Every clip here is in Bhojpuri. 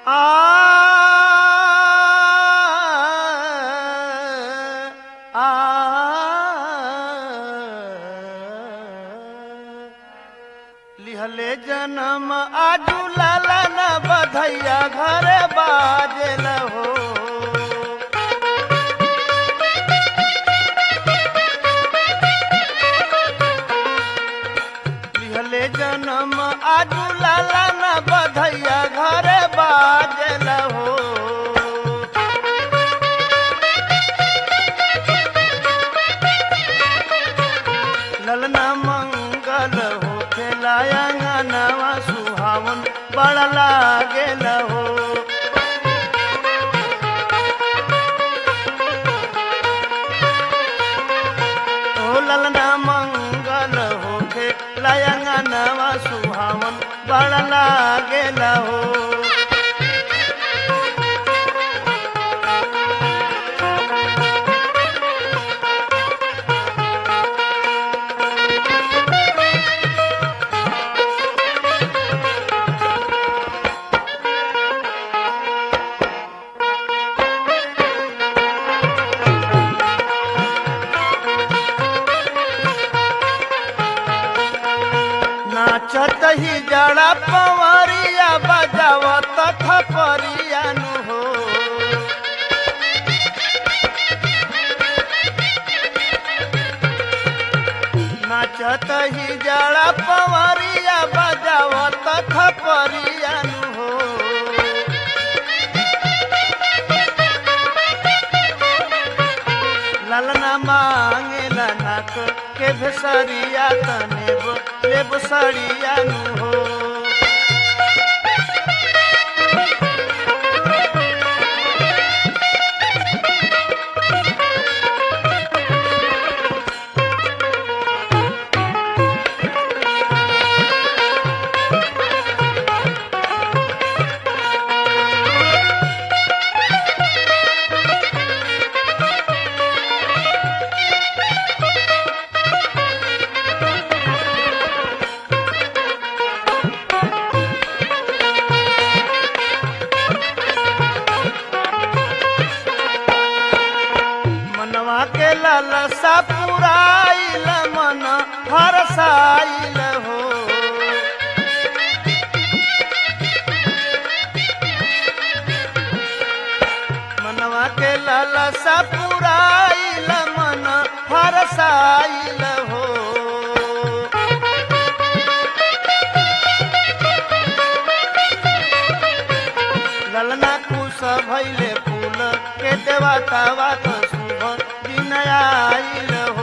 लिहले जनम आजू लाला न बधैया घरे बाजेल हो लिहले जनम आजू लाला न बधैया घरे बाजेल हो ललना मंगल हो खेलायंगनवा सुहावन बड़ लागेल हो ओ ललना मंगल हो खेलायंगनवा सुहावन बड़ लागेल हो नाचत ही जड़ा पवरिया बजावत थपरिया नु हो नाचत ही जड़ा पवरिया बजावत थपरिया नु हो ललना मांगेला नाक के भेसरिया तनेब लेब सड़िया नु हो मनवा के ललसा पुराइल मन हरसाइल हो मनवा के ललसा पुराइल मन हरसाइल हो ललना कुश भैले फूल के देवता बात शुभ दिन आइल हो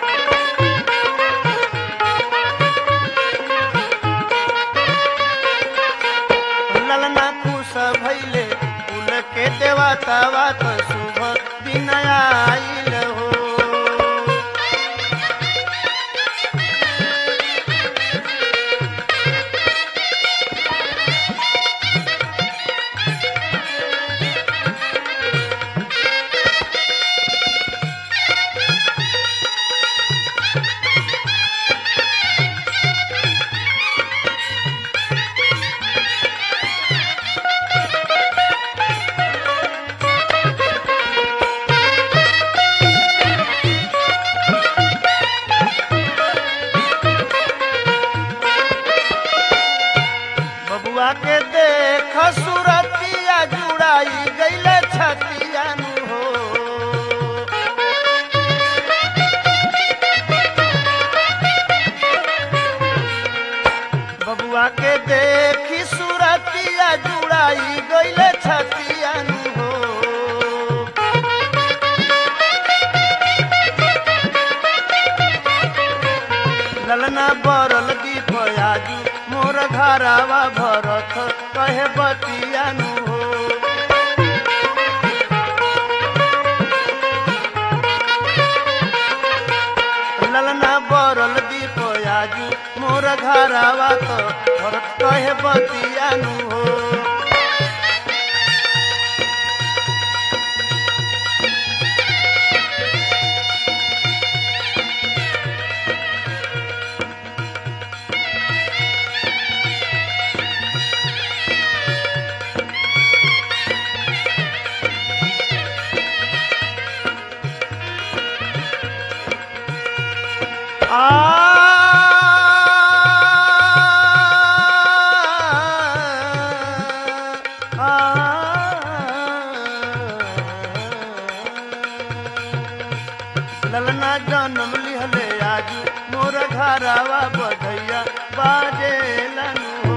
ललना कुश भैले फूल के देवता बात शुभ दिन आइल हो बबुआ के देख सुरतिया जुड़ाई गईले छतिया नु हो बबुआ के देखी सुरतिया जुड़ाई गईले छतिया नु हो ललना बरल दीप आजू मोर धारावा भरत कहे बतिया नु हो ललना बरल दीप आजू मोर घरावा तो भरत कहे बतिया नु हो घरावा बधैया बाजे लनु